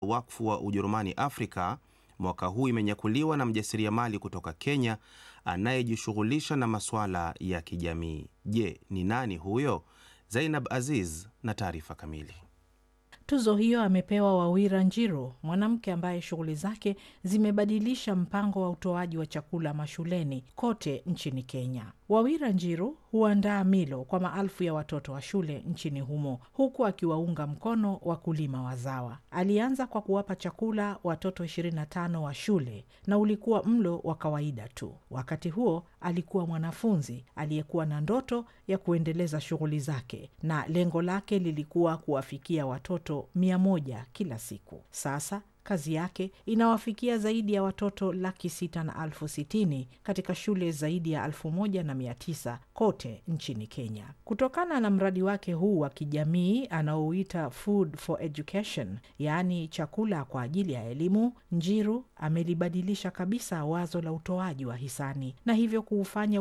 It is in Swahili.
wakfu wa Ujerumani Afrika mwaka huu imenyakuliwa na mjasiriamali kutoka Kenya anayejishughulisha na masuala ya kijamii. Je, ni nani huyo? Zainab Aziz na taarifa kamili. Tuzo hiyo amepewa Wawira Njiru, mwanamke ambaye shughuli zake zimebadilisha mpango wa utoaji wa chakula mashuleni kote nchini Kenya. Wawira Njiru huandaa milo kwa maelfu ya watoto wa shule nchini humo huku akiwaunga mkono wakulima wazawa. Alianza kwa kuwapa chakula watoto 25 wa shule na ulikuwa mlo wa kawaida tu. Wakati huo alikuwa mwanafunzi aliyekuwa na ndoto ya kuendeleza shughuli zake na lengo lake lilikuwa kuwafikia watoto mia moja kila siku. Sasa kazi yake inawafikia zaidi ya watoto laki sita na elfu sitini katika shule zaidi ya elfu moja na mia tisa kote nchini Kenya. Kutokana na mradi wake huu wa kijamii anaouita Food for Education, yaani chakula kwa ajili ya elimu, Njiru amelibadilisha kabisa wazo la utoaji wa hisani na hivyo kuufanya